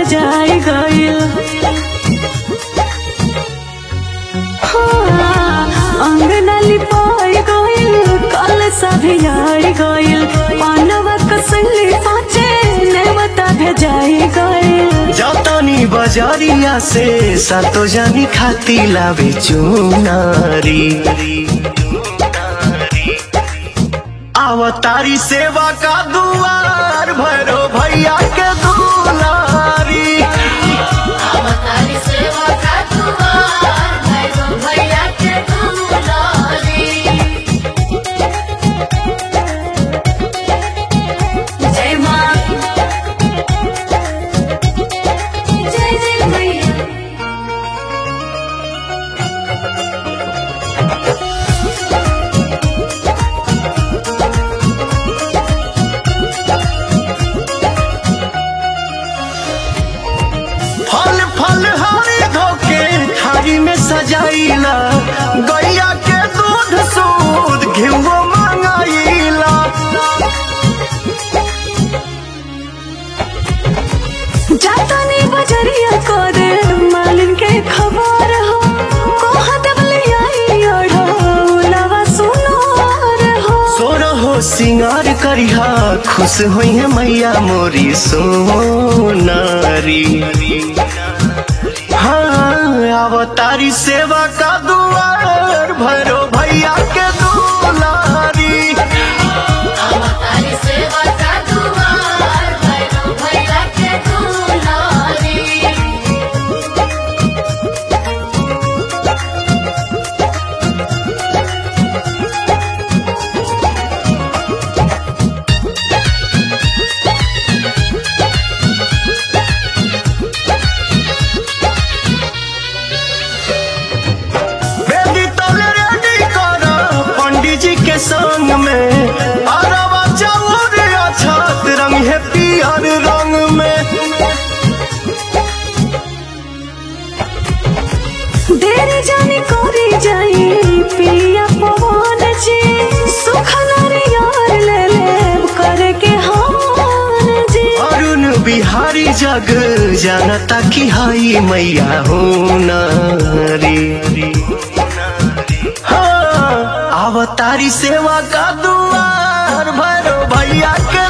सजाई गइल हाँ, अंगना लिपाई गइल कल सभियाई गइल पानवा कसली पाचे नेवता भेजाई गइल जतनी बजरिया से सातो जानी खाती लावे चुनारी आवतारी सेवा का दुआर भैरो भैया के दुलारी अवतारी सेवा का दुआर भैरव भैया के दुलारी जय माँ जय जय मैया फल फल हरी धोके थारी में सजाइला गैया के दूध सूद घिवो मंगाइला जातानी बजरिया को दे मालिन के खबर हो कोहा दबले आई ओढ़ो लवा सुनार हो सोरो हो सिंगार करिहा खुश होई है मैया मोरी सोनारी हाँ अवतारी सेवा का दुआर भरो भैया के दुलारी अवतारी सेवा का दुआर भैरव भैया के दुलारी बेदी तले रेडी कर पंडित जी के संग में अरवा चाउर अछत रंग है पियर रंग में देरी जानी कोरी जाई पिया पवन जी सुखल यार ले ले करके हार जी अरुण बिहारी जग जानता की हाई मैया हो नारी हाँ अवतारी सेवा का दुआर भरो भैया के